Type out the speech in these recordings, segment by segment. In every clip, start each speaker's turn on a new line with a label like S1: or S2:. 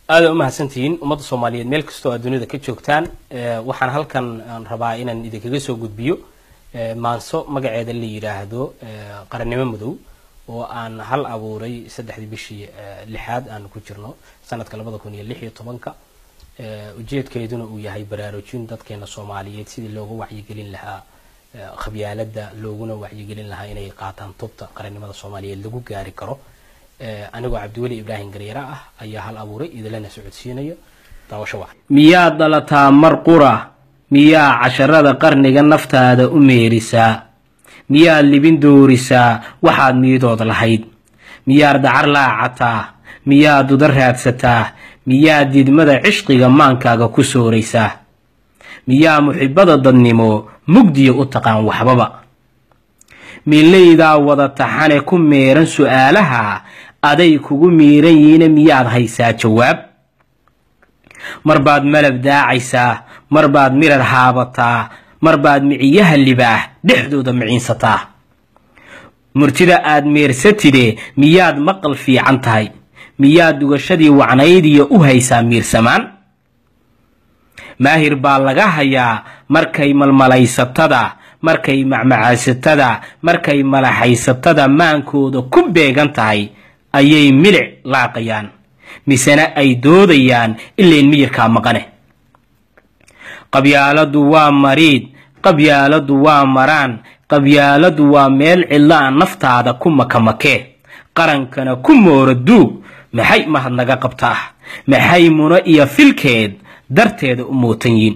S1: aada u mahadsantihiin ummadda soomaaliyeed meel kastoo aad dunida ka joogtaan waxaan halkan aan rabaa inaan idinkaga soo gudbiyo maanso magaceeda la yidhaahdo qarannimo madow oo aan hal abuuray saddexdii bishii lixaad aanu ku jirno sanadka labada kun iyo lix iyo tobanka ujeedkeeduna uu yahay baraarujin dadkeena soomaaliyeed sidii looga wacyigelin lahaa khabyaalada looguna wacyigelin lahaa inay qaataan tubta qarannimada soomaaliyeed lagu gaari karo anigoo cabdiweli ibraahim garyara ah ayaa hal abuuray idilana socodsiinayo daawasho wacan
S2: miyaad dhalataa mar qura miyaa casharada qarniga naftaada u meerisaa miyaad libin doorisaa waxaad miidood lahayd miyaad dacar laacataa miyaad duda raadsataa miyaad didmada cishqiga maankaaga ku sooraysaa miyaa muxibada dadnimo mugdiya u taqaan waxbaba milaydaa wada taxane ku meeran su'aalaha aday kugu miiran yihiina miyaad haysaa jawaab mar baad malab daacaysaa mar baad mirar haabataa mar baad miciyaha libaah dhexdooda miciinsataa murtida aad meersatide miyaad maqal fiican tahay miyaad dugashadii wacnaydiyo u haysaa miirsamaan maahir baa laga hayaa markay malmalaysatada markay macmacaysatada markay malaxaysatada maankooda ku beegan tahay ayay milic laaqayaan misena ay doodayaan ilayn miyirkaa maqane qabyaaladu waa mariid qabyaaladu waa maraan qabyaaladu waa meel cidla-a naftaada ku makamakee qarankana ku moora duug maxay mahad naga qabtaa maxay muno iyo filkeed darteeda u mootan yiin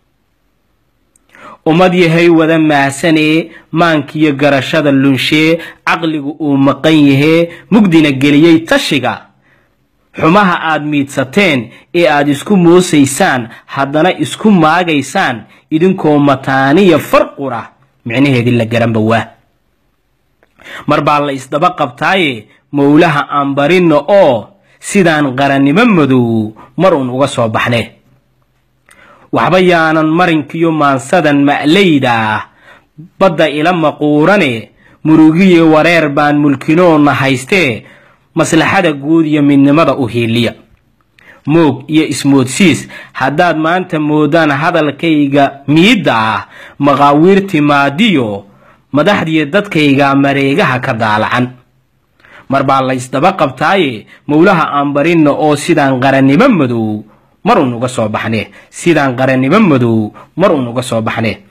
S2: ummad yahay wada maahsanee maankiyo garashada lunshee caqligu uu maqan yahee mugdina geliyey tashiga xumaha aad miidsateen ee aad isku moosaysaan haddana isku maagaysaan idinkoo mataaniya farqura micnaheedii la garanba waa mar baa la isdaba qabtaaye mowlaha aan barinno oo sidaan qarannimo madow mar uun uga soo baxne waxba yaanan marinkiyo maansadan ma'layda ah badda ila maquurane murugiye wareer baan mulkinoonna haystee maslaxada guud iyo midnimada u hiiliya moog iyo ismoodsiis haddaad maanta moodaan hadalkayga miidda ah maqaawiir timaadiyo madaxdiyo dadkayga mareegaha ka daalacan mar baa la ysdaba qabtaaye mowlaha aan barinna oo sidaan qarannimo madow mar uun uga soo baxne sidaan qarannimo madow mar uun uga soo baxne